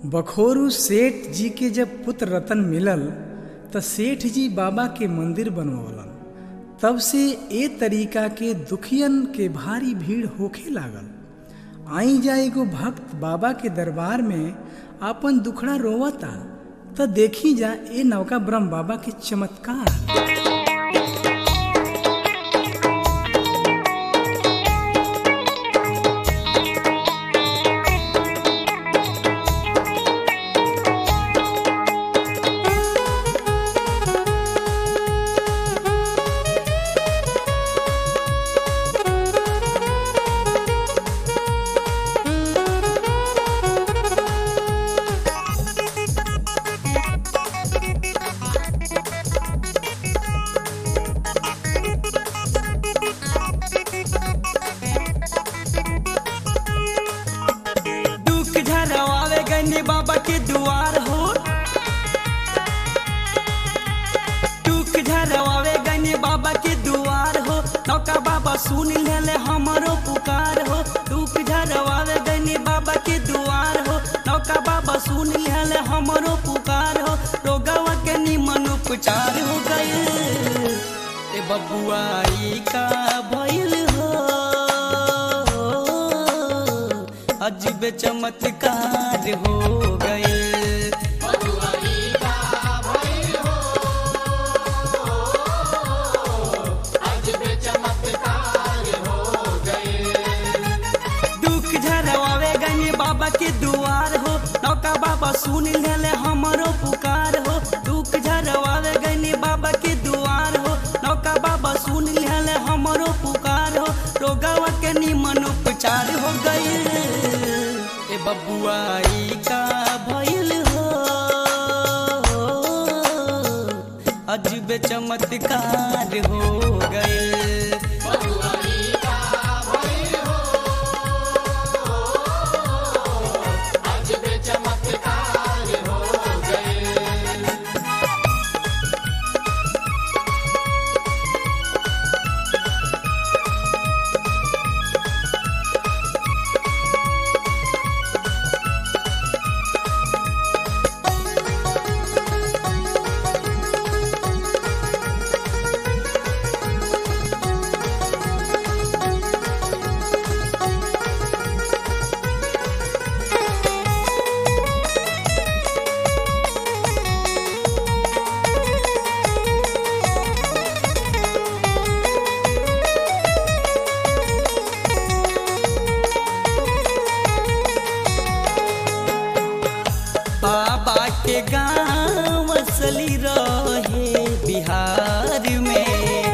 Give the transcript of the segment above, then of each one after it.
बखोरू सेठ जी के जब पुत्र रतन मिलल त सेठ जी बाबा के मंदिर बनवलन तब से ए तरीका के दुखियन के भारी भीड़ होखे लागल आई जा एगो भक्त बाबा के दरबार में आपन दुखड़ा रोवता त देखी जा ए नौका ब्रह्म बाबा के चमत्कार दुख झरवावे गने बाबा के दुआर हो दुख झरवावे गने बाबा के दुआर हो नौका बाबा सुन ले हमारो पुकार हो दुख झरवावे गने बाबा के दुआर हो नौका बाबा सुन ले हमारो पुकार हो रोगवा के निमन उपचार हो गए ए बबुआ ई का भइल हो अजब चमत्कार हो गए दुख झरवावे गने बाबा के दुआर हो नौका बाबा सुन ले हमारो पुकार हो दुख झरवावे गने बाबा के दुआर हो नौका बाबा सुन ले हमारो पुकार हो रोगवा के निमन उपचार हो गए ए बबुआ ई का भइल हो अजब चमत्कार हो गए बाबा के गाँव असली रहे बिहार में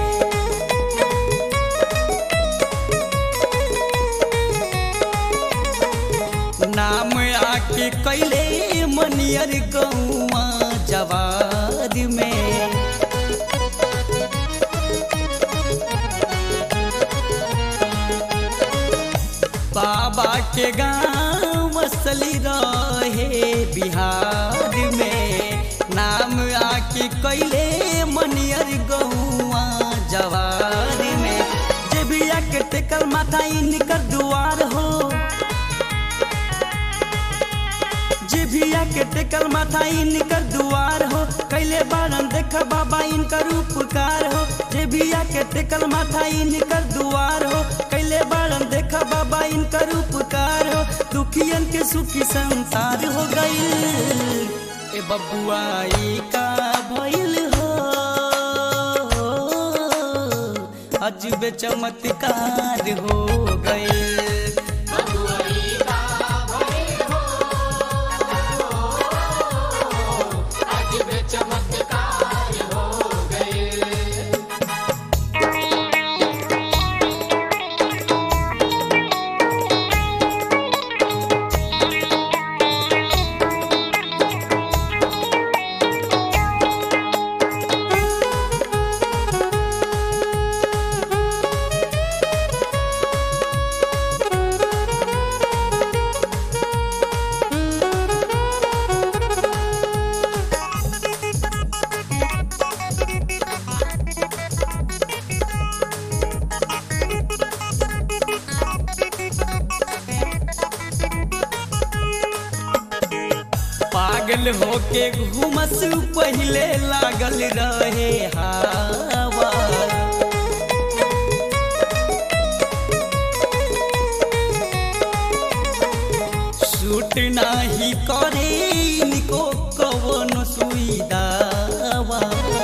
नाम आके कैले मनियर गौआ जवार में बाबा के गाँव असली रहे बिहार में नाम आके कैले मनियर गौआ जवार में जे भी आके टेकल माथा इनकर दुआर हो जे भी आके टेकल माथा इनकर दुआर हो कैले बारन देख बाबा इनकर उपकार हो जे भी आके टेकल माथा इनकर दुआर हो कैले बारन देख बाबा इनकर उपकार हो दुखियन के सुखी संसार हो गई ए बबुआ ई का भइल हो अजब चमत्कार हो गए होके घुमस पहिले लागल रहे हवा सूट नाही करे इनको कवन सुईदावा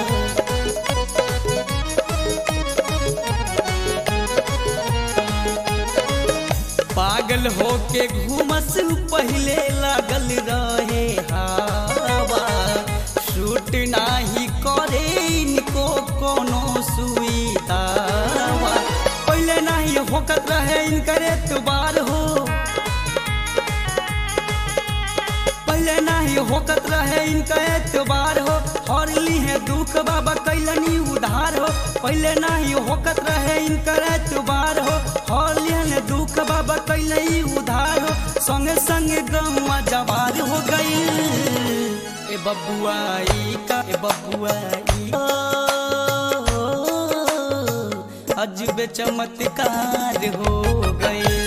पागल होके घुमस पहिले लागल रहे हवा सूट नाही करे इनको कोनो सुईदावा पहिले नाही होकत रहे इनकर एतबार हो पहले नहीं होकत रहे इनका एतबार हो हर ली है दुख बाबा कैलनी उधार हो पहले नहीं होकत रहे इनका एतबार हो हर ली है दुख बाबा कैलनी उधार हो संगे संगे गौवा जवार हो गई ए बबुआई का ए बबुआई अजब चमत्कार हो गए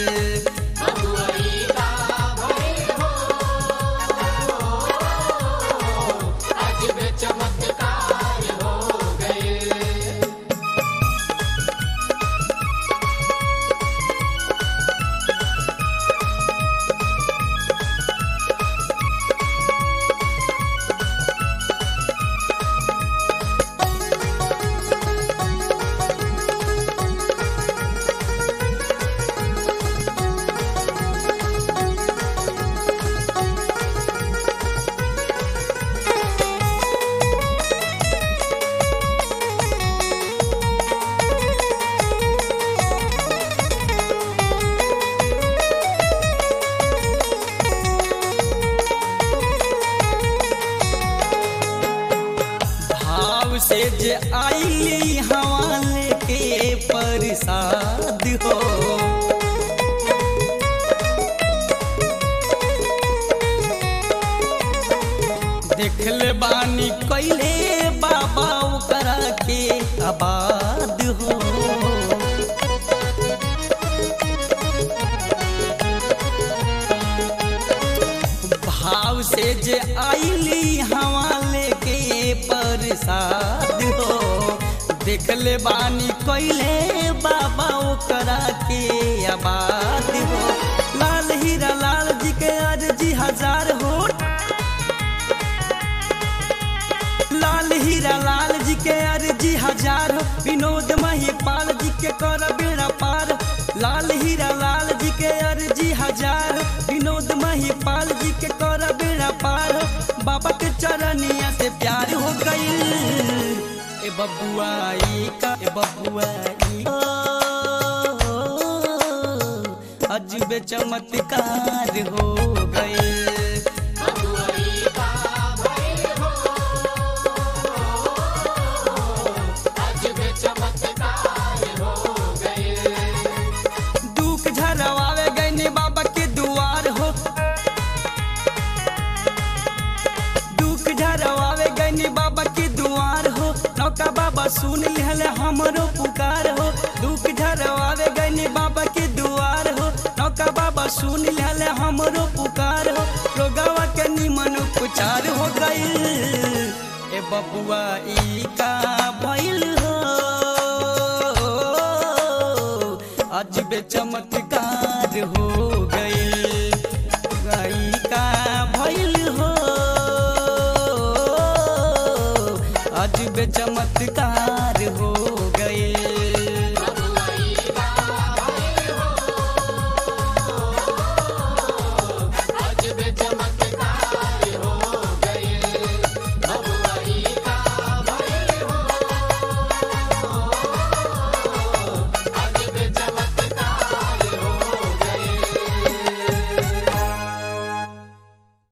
भाव से जे आईली हवाले के प्रसाद हो देखले बानी कैले बाबा ओकरा के आबाद हो भाव से जे आईली हवाले के प्रसाद हो देखले बानी कैले बाबा ओकरा के आबाद हो लाल हीरा लाल जी के अर्जी हजार हो लाल हीरा लाल जी के अर्जी हजार हो विनोद महिपाल जी के कर बेड़ा पार लाल हीरा लाल जी के अर्जी हजार हो विनोद महिपाल जी के कर बेड़ा पार हो बाबा के चरनिया से प्यार हो गई ए बबुआई का ए बबुआई ओ, अजब चमत्कार हो गए दुख झरवावे गईने बाबा के दुआर हो दुख झरवावे गईने बाबा के दुआर हो नौका बाबा सुन लिहले हमरो पुकार हो दुख झरवावे गईने बाबा के दुआर हो नौका बाबा सुन लिहले हमरो पुकार हो रोगावा के निमन उपचार हो गई ए बबुआ ई का भइल हो अजब चमत्कार हो गई गाई का भइल हो अजब चमत्कार